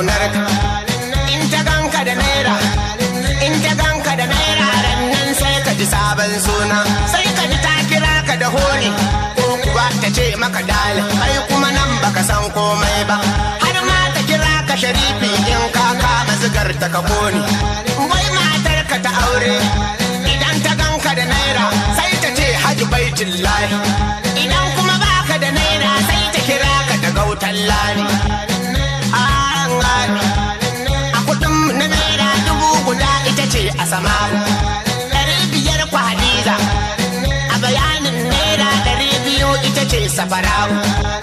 kaunar ka in ta ganka da naira in ta ganka da naira nan sai ka ji sabon suna sai ka ji ta kira ka da honi ko kuwa ta ce maka dalin kai kuma nan baka san komai ba har ma ta kira ka sharifi in ka kama zigar ta ka koni wai matar ka ta aure idan ta ganka da naira sai ta ce haji baitin lahi idan kuma baka da naira sai ta kira ka da gautan lani an gani a kudin na naira dubu guda ita ce a sama ɗari biyar kwa hadiza a bayanin naira ɗari biyu ita ce safarawo